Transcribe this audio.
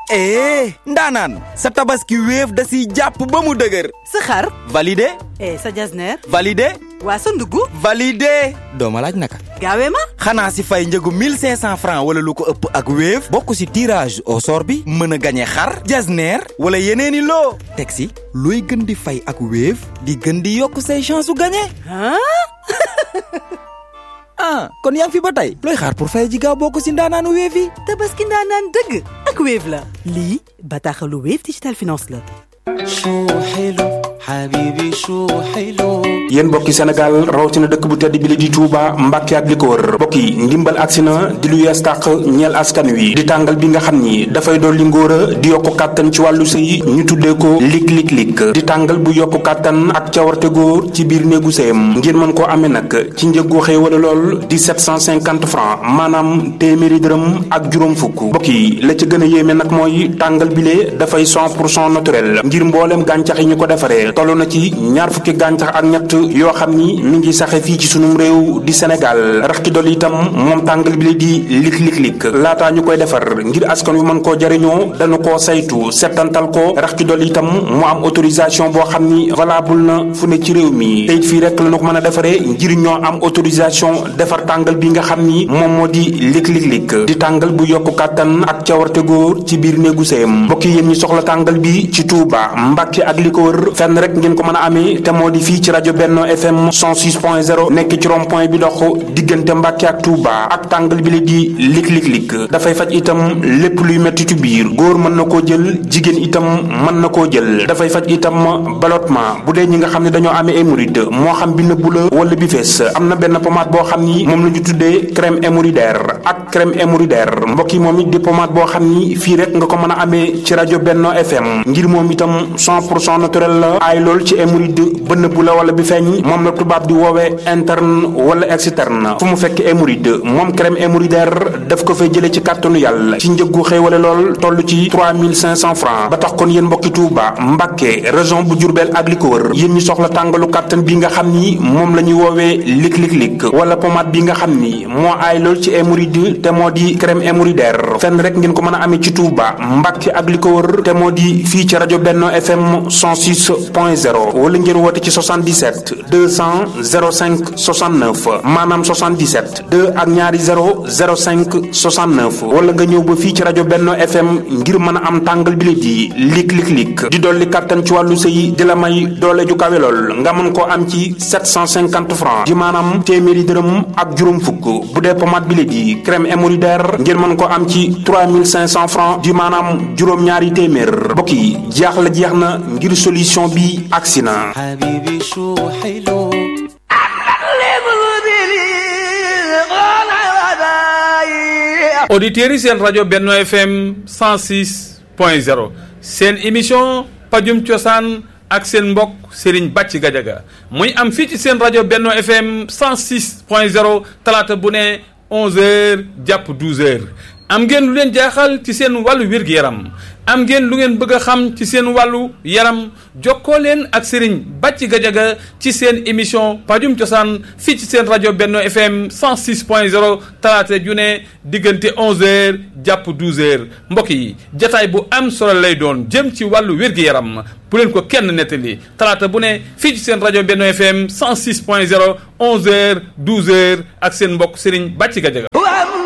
eh ndaanaan sa tabaski wéef da siy jàpp ba mu dëgër sa xar validé eh sa jasneer validé waa sa ndugg validé dooma laaj naka gaawee ma xanaa si fay njëgu 1500 francs wala lu ko ëpp ak wéef bokk si tirage au sort bi mën a gañe xar jasneer wala yeneeni loo teg si looy gën di fay ak wéef di gën di yokk say chance su gañe ah ah kon yaa ngi fi ba tey looy xaar pour fay ji gaaw bokk si ndaanaanu wéef yi tabaski ndaanaan dëgg ak Wave la lii bataaxalu Wave Digital Finance la شو حلو حبيبي شو حلو yéen mbokki Sénégal rawatina dëkk bu tedd bi li di Touba Mbàkke ak li ko wër mbokk yi ndimbal agsi na di lu yees tàq ñeel askan wi di tàngal bi nga xam ni dafay dolli ngóor a di yokku kàttan ci wàllu sëy ñu tuddee ko lik lik lik di tàngal bu yokku kàttan ak cawarte góor ci biir néegu sëyam ngir mën koo amee nag ci njëggu xëy wala lool di 750 francs maanaam téeméeri dërëm ak juróom fukk mbokk yi la ca gën a yéeme nag mooy tàngal bile dafay 100 pour cent naturel ngir mboolem gàncax yi ñu ko defaree toll na ci ñaar fukki gàncax ak ñett yoo xam ni mi ngi saxe fii ci sunum réew di Sénégal rax ci dolli itam moom tàngal bi la di lik lik lik laataa ñu koy defar ngir askan wi mën koo jariñoo dañu koo saytu settantal ko rax ci dolli itam mu am autorisation boo xam ni valable na fu ne ci réew mi teyit fii rek la ñu ko mën a defaree ngir ñoo am autorisation defar tàngal bi nga xam ni moom moo di lik lik lik di tàngal bu yokku kàttan ak cawarte góor ci biir néegu sëyam mbokk yi yéen ñi soxla tàngal bi ci Touba Mbàkke ak li ko wër fenn rek ngeen ko mën a amee te moo di fii ci rajo Benno FM 106.0 nekk ci rond point bi dox diggante Mbàkke ak Touba ak tàngal bi la di lik lik lik dafay faj itam lépp luy metti ci biir góor mën na koo jël jigéen itam mën na koo jël dafay faj itam ballottement bu dee ñi nga xam ne dañoo amee hémorroïde moo xam bi nëbbu la wala bi fees am na benn pommade boo xam ni moom la ñu tuddee crème hémorroïdaire ak crème hémorroïdaire mbokk yi moom it di pommade boo xam ni fii rek nga ko mën a amee ci rajo Benno FM ngir moom itam 100 pour cent naturel la aay lool ci hémorroïde ba nëbbu la wala bi feeñ moom la tubaab di woowee interne wala externe fu mu fekk hémorroïde moom crème hémorroïdaire daf ko fay jëlee ci kàttanu yàlla ci njëggu xéewale lool toll ci 3500 francs ba tax kon yéen mbokki Touba Mbàkke région bu Jurbel ak li ko wër yéen ñi soxla tàngalu kàttan bi nga xam ni moom la ñuy woowee lik lik lik wala pommade bi nga xam ni moo aay lool ci hémorroïde te moo di crème hémorroïdaire fenn rek ngeen ko mën a amee ci Touba Mbàkke ak li ko wër te moo di fii ci rajo Benno FM 106.0 wala ngeen woote ci 77 200 05 69 maanaam 77 2 ak ñaari 0 05 69 wala nga ñëw ba fii ci rajo Benno FM ngir mën a am tàngal bi la di lik lik lik di dolli kàttan ci wàllu sëy di la may doole ju kawe lool nga mën koo am ci 750 francs di maanaam téeméeri dërëm ak juróom fukk bu dee pommade bi la di crème hémorroïdaire ngeen mën koo am ci 3500 francs di maanaam juróom-ñaari téeméer mbokk yi jeex la jeex na ngir solution bi agsi na حبيبي شو حلو auditeurs yi seen rajo Benno FM 106 point 0 seen émission pajum cosaan ak seen mbokk Serigne Bàcc Gajaga muy am fii ci seen rajo Benno FM 106 point 0 talaata bu ne 11h jàpp 12h am ngeen lu leen jaaxal ci seen wàllu wér-gu-yaram am ngeen lu ngeen bëgg a xam ci seen wàllu yaram jokkoo leen ak Serigne Bàcc Gajaga ci seen émission pajum cosaan fii ci seen rajo Benno FM 106.0 talaata ju ne diggante 11h jàpp 12h mbokk yi jataay bu am solo lay doon jëm ci wàllu wér-gu-yaram bu leen ko kenn nettali talaata bu ne fii ci seen rajo Benno FM 106.0 11h 12h ak seen mbokk Serigne Bàcc Gajaga